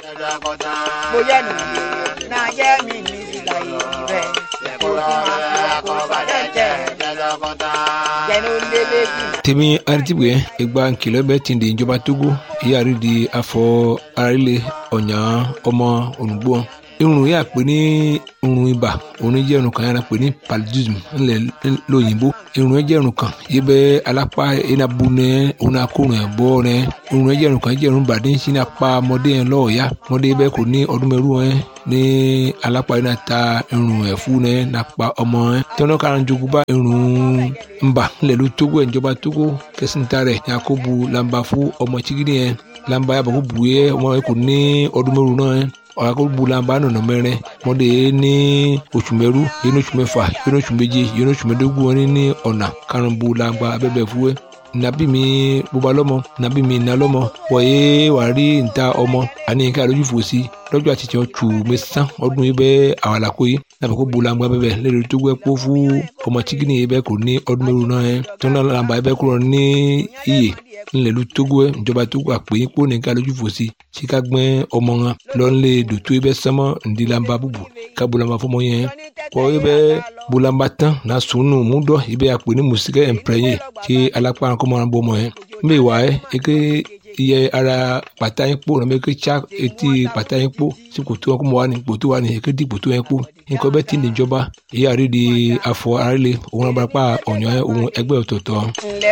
bóyá nù náà jẹ́ mi ní ìlà ìrẹ̀ kó tí máa fi wá kó padà jẹ́ jẹ́nu lélẹ́bí. tèmi aritibue egba nkìlọ̀ bẹ́ẹ̀ ti di ìjọba togo ìyáàrí di afọ arílẹ̀ ọ̀nyà ọmọ ònùgbò irun yà pé ní irun ibà òun jẹ́ irun kan yàrá pé ní paludism ńlẹ̀ lóyìnbó irun jẹ́ irun kan yìí bẹ́ alápá enabu nẹ òun akórun ẹ̀ bọ́ nẹ irun jẹ́ irun kan jẹ́ irun bàdé ń sin apá ọmọdé yẹn lọ́ọ̀ọ́yá ọmọdé bẹ́ẹ̀ kò ní ọdún mẹ́rù ẹ̀ ní alápá yẹn náà ta irun ẹ̀ fún nẹ nàpa ọmọ ẹ̀ tọ́nà kára jogun bá irun ńbà ńlẹ̀ ló tógó ẹ̀ ìjọba tógó kẹsìntà rẹ̀ yakubu lamba fún ọmọ chigidi yẹn lamba yàbọ̀ kó bu yẹ ọmọ yẹn kò ní ọdún mẹ́rù náà ẹ̀ ọ̀làkọ̀gbọ̀làmbà nọ̀nà mẹ́rin mọ́dé ní oṣù mẹ́rú yẹn oṣù mẹ́fà yẹn oṣù méje yẹn oṣù mẹ́dógún wọn ní ọ̀nà karùnbọ̀làmbà abẹ́bẹ̀ fúwẹ́ nàbí mi bóba lọ́mọ nàbí mi nà lọ́mọ wọ̀nyé wà rí níta ọmọ àní ká lójú fò sí lọ́jọ́ àtijọ́ tù mí sán ọdún yìí bẹ́ àwàlàkó yìí nàbẹ̀ kó bolangba bẹ́ẹ̀ lẹ́nu tó gbẹ́ kó fún ọmọ tíkìnì yìí bẹ́ẹ̀ kò ní ọdún mẹ́rin náà yẹn tó náà làǹbà yìí bẹ́ẹ̀ kúrò ní iyè ńlẹ̀lú tógó ẹ̀ ìjọba tógó àpè yín kó ní ká lójú fò sí sí ká gbẹ́ ọmọ wọn lọ́nlẹ̀ dòtó yìí bẹ́ẹ̀ sánmọ́ ǹdí làǹbà bùbù ká bolangba fọmọ yẹn kọ́ yìí bẹ́ẹ̀ bolangba tán náà sùnù múdọ̀ yìí bẹ́ẹ̀ àpè ní mùsíkẹ́ ẹ̀ǹpẹ̀rẹ̀yìn kí alápá kọ́mọ́ràn bọ́ ọmọ yẹn mbẹ́ wà ẹ́ eke iye ara pàtà yín kpó nàbẹ ké tsa etí pàtà yín kpó sí kòtò wọn kó mọ wà ní kòtò wà ní ké di kòtò yẹn kpó nǹkan bẹ́ẹ̀ ti ní ìjọba èyí àrí di afọ àrílé òun abúlé pa ọ̀nyọ́ òun ẹgbẹ́ ọ̀tọ̀ọ̀tọ̀. ǹlẹ́